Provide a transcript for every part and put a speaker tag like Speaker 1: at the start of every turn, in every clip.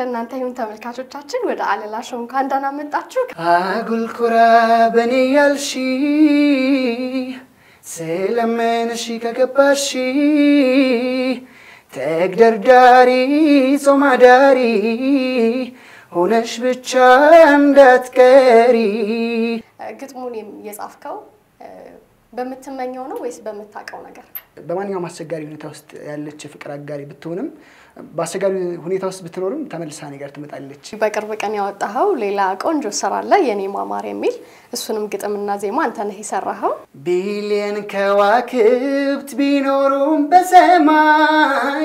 Speaker 1: ለእናንተ ይሁን ተመልካቾቻችን። ወደ አለላ ሾው እንኳን ደህና መጣችሁ።
Speaker 2: አጉልኩራ በኔ ያልሺ ስለምንሺ ከገባሺ ተግደርዳሪ ጾማዳሪ ሆነሽ ብቻ እንዳትቀሪ።
Speaker 1: ግጥሙን የጻፍከው በምትመኘው ነው ወይስ በምታውቀው ነገር?
Speaker 2: በማንኛውም አስቸጋሪ ሁኔታ ውስጥ ያለች የፍቅር አጋሪ ብትሆንም በአስቸጋሪ ሁኔታ ውስጥ ብትኖርም ተመልሳ እኔ ጋር ትመጣለች።
Speaker 1: በቅርብ ቀን ያወጣኸው ሌላ ቆንጆ ስራ አለ የኔ ማማር የሚል እሱንም ግጥምና ዜማ አንተ ነህ የሰራኸው።
Speaker 2: ቢሊየን ከዋክብት ቢኖሩም በሰማይ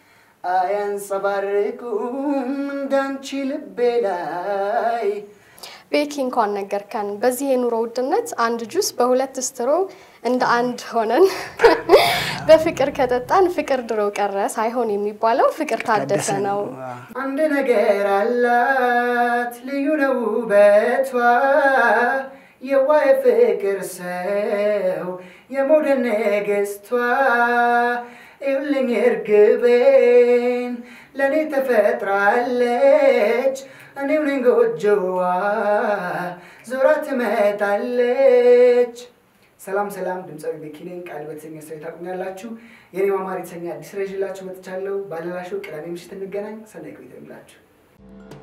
Speaker 2: አያንጸባርቁም እንዳንቺ ልቤ ላይ
Speaker 1: ቤኪ እንኳን ነገርከን። በዚህ የኑሮ ውድነት አንድ ጁስ በሁለት ስትሮ እንደ አንድ ሆነን በፍቅር ከጠጣን ፍቅር ድሮ ቀረ ሳይሆን የሚባለው ፍቅር ታደሰ ነው።
Speaker 2: አንድ ነገር አላት ልዩ ነው ውበቷ የዋህ ፍቅር ሰው የመውደድ ንግስቷ ይኸውልኝ እርግቤን ለእኔ ተፈጥራለች እኔው ነኝ ጎጆዋ ዞራ ትመጣለች። ሰላም ሰላም፣ ድምፃዊ ቤኪ ነኝ። ቃል በተሰኘ ስራ ታቁኛላችሁ። የኔ ማማር የተሰኘ አዲስ ስራ ይዤላችሁ መጥቻለሁ። ባለላ ሾው ቅዳሜ ምሽት እንገናኝ። ሰናይ ቆይታ ይሁንላችሁ።